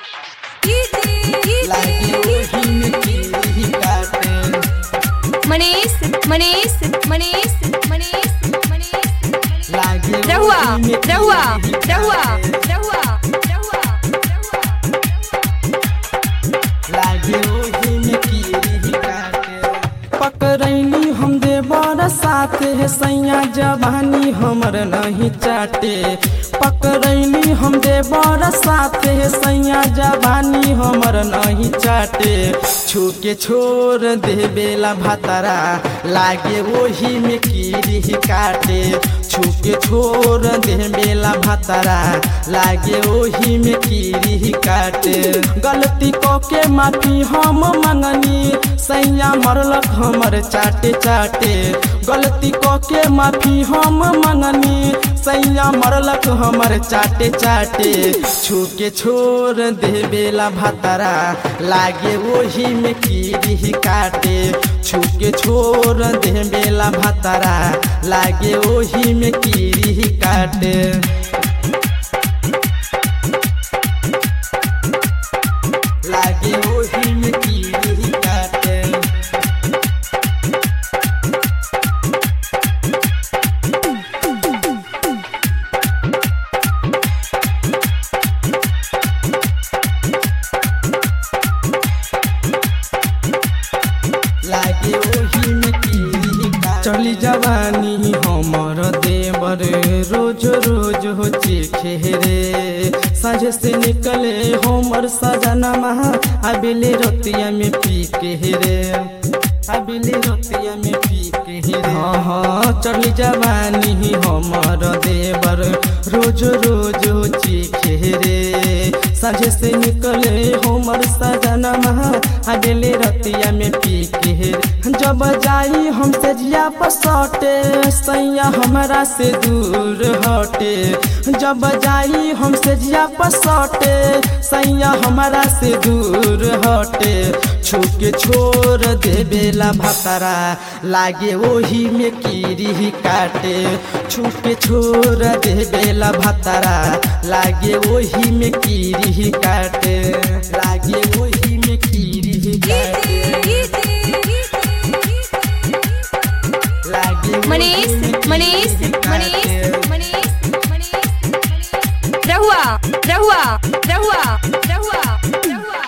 लागे ओही में कीड़ी काटे मनीष मनीष मनीष मनीष मनीष लागे रहुआ ओही में रहुआ कीड़ी रहुआ काटे। रहुआ रहुआ लागे ओही में कीड़ी काटे पकड़ैली हम देवर साथे है सैया जवानी हमर नहीं चाटे पकड़ैली हम देवर साथे है सैया जवानी हमर नहीं चाटे छू के छोड़ दे बेला भातारा लागे ओही में कीड़ी काटे छू के छोड़ दे बेला भातारा लागे ओही में कीड़ी काटे गलती को के माफी हम मंगनी सैया मरलक हमर चाटे चाटे गलती को के माफी हम मंगनी सैया मरलक हमर चाटे चाटे छू के छोड़ दे बेला भातारा लागे ओही में कीड़ी काटे छू के छोड़ दे बेला भातारा लागे ओही में कीड़ी काटे लागे ओही में कीड़ी काटे लागे ओही में कीड़ी काटे चली जवानी हमर देवर रोज रोज हो रे साझे से निकले हमर सजनमा अबिले रतिया में पी के रे अबिले रतिया में पी के रे हाँ हाँ चली जवानी हमर देवर रोज रोज हो रे साझे से निकले हमर सजनमा अबिले रतिया में पी के रे जब जाई हमसे जिया पसटे सैया हमरा से दूर हटे जब जाई हमसे जिया पसटे सैया हमरा से दूर हटे छू के छोड़ दे बेला भातारा लागे ओही में कीड़ी काटे छू के छोड़ दे बेला भातारा लागे ओही में कीड़ी काटे लागे ओही में कीड़ी काटे लागे ओही मनीष में मनीष कीड़ी मनीष काटे। मनीष मनीष रहुआ रहुआ रहुआ रहुआ रहुआ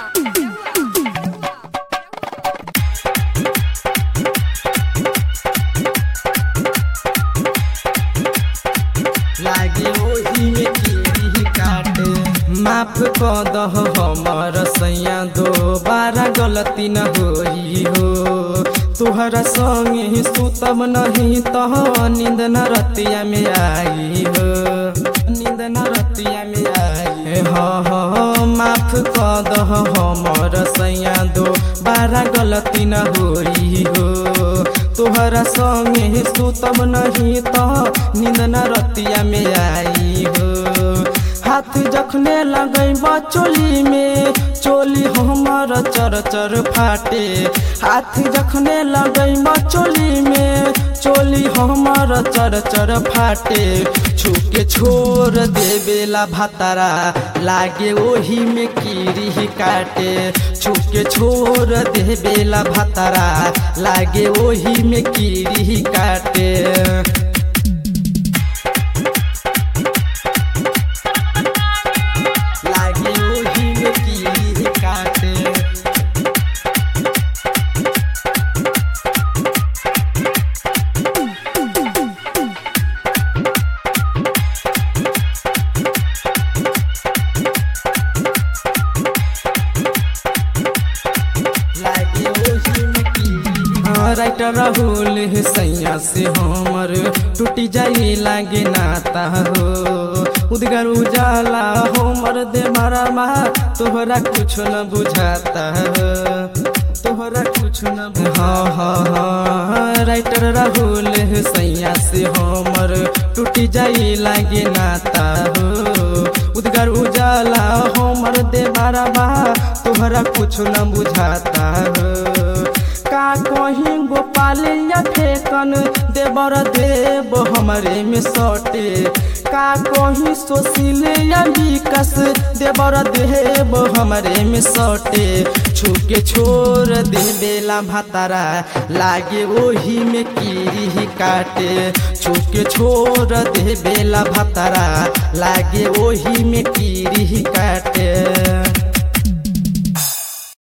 लागे ओही में कीड़ी काटे माफ कर दह हमर सैया दोबारा गलती न होई हो तुहरा संगे सुतब नहीं तह नींद न रतिया में आई हो नींद न रतिया में आई हाँ हाँ माफ कर दह हमर सैया दोबारा गलती न होई हो तोहरा संगे सुतब नहीं त नींद न रतिया में आई हो हाथ जखने लगैब चोली में चोली हमर चर चर फाटे हाथ जखने लगैब चोली में चोली हमर चर चर फाटे छू के छोड़ दे बेला भातारा लागे ओही में कीड़ी काटे छू के छोड़ दे बेला भातारा लागे ओही में कीड़ी काटे लागे ओही में कीड़ी काटे लागे ओही में कीड़ी हाँ, राइटर राहुल है सैया से हमर टूटी जाई लागे नाता हो उदगर उजाला हमर दे मारा मा तोहरा कुछ न बुझाता हो तोहरा कुछ न बु- हाँ हाँ हाँ राइटर राहुल है सैया से हमर टूटी जाई लागे नाता हो उदगर उजाला हमर दे मारा बा तोहरा कुछ न बुझाता हो का कहीं गोपाल या फेकन देवर देव हमरे में सटे का कहीं सोशिल या विकस देवर देव हमरे में सटे छुके छोड़ दे बेला भतारा लागे ओही में कीरी काटे छुके छोड़ दे बेला भतारा लागे ओही में कीरी काटे